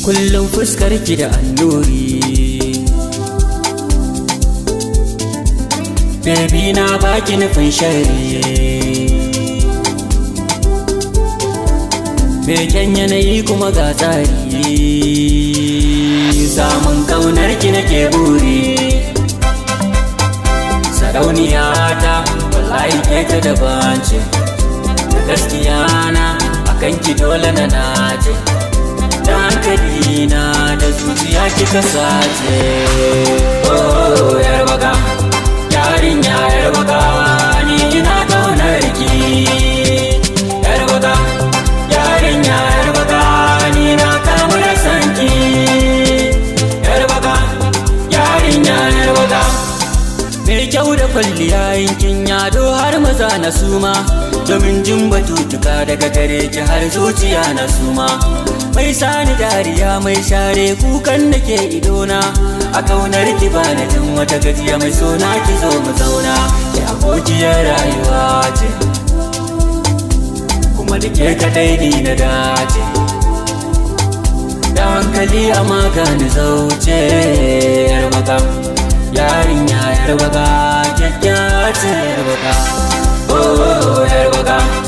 kullum fuskar ki da annuri Baby na baki nufin shari Beken yanayi kuma ga tsari Samun kaunar ki nake buri Sarauniya ta wallahi ke ta daban ce Da gaskiya na akan ki dole na nace Da hankali na da zuciya kika sace Oh yar baka yarinya yar baka ni ina kaunar ki Yar baka yarinya yar baka ni na kamu da sanki Yar baka yarinya yar baka Mai kyau da kwalliya yankin yado har maza na suma Domin jin batutuka daga gare ki har zuciya na suma Mai sani dariya mai share kukan da ke idona A kaunar ki ba na jin wata gajiya mai sona ki zo mu zauna Ki abokiyar rayuwa ce Kuma da ke kadai ni na dace Da hankali a magani zauce yar maka yarinya yar baka kyakkyawa ce yar baka oh yar baka